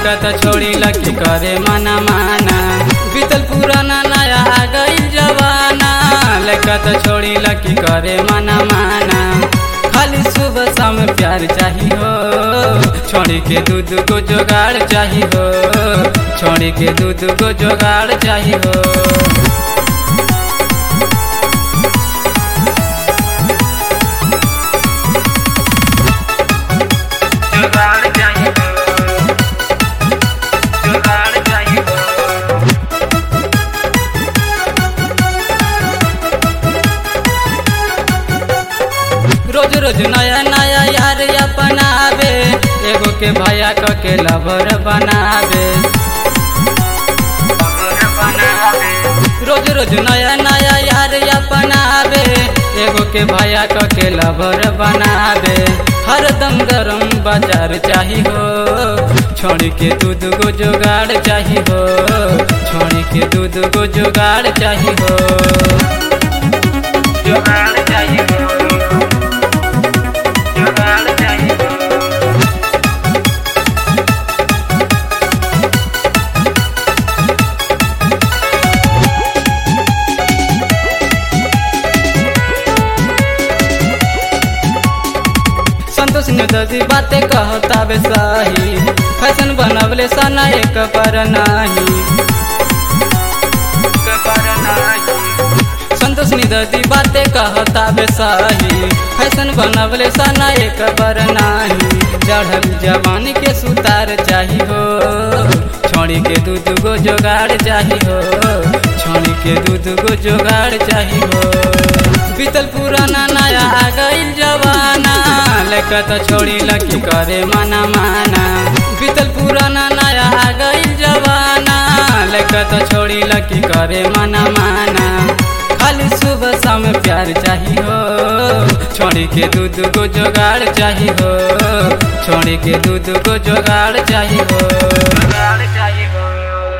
लड़का तो छोड़ी लकी करे माना माना बीतल पुराना नया आ गई जवाना लड़का तो छोड़ी लकी करे माना माना खाली सुबह शाम प्यार चाहिए हो छोड़ी के दूध को जोगाड़ चाहिए हो छोड़ी के दूध को जोगाड़ चाहिए हो जुगाड़ चाहिए जुगाड़ चाहिए रोज रोज नया नया यार अपनावे एगो के भैया क के लवर बनावे रोज रोज नया नया यार अपनावे एगो के भैया क के लवर बनावे हरदम गरम बाजार चाही हो छोड़ी के दूध को जुगाड़ चाही हो छोड़ी के दूध को जुगाड़ चाही हो जुगाड़ चाही हो जुगाड़ चाही हो संतोष ने ददी बातें कहता बे सही फैशन बनवले सना एक पर नाही संतोष ने ददी बातें कहता बे सही फैशन बनवले सना एक पर नाही चढ़ल जवानी के सुतार चाही हो छोड़ी के दूध को जोगाड़ चाही हो छोड़ी के दूध को जोगाड़ चाही हो बीतल पुराना नया आ गई जवाना लेकर तो छोड़ी लकी करे माना माना बीतल पुराना नया आ गई जवाना लेकर तो छोड़ी लकी करे माना माना खाली सुबह शाम प्यार चाहिए हो छोड़ी के दूध को जोगाड़ चाहिए हो छोड़ी के दूध को जोगाड़ चाहिए हो जोगाड़ चाहिए हो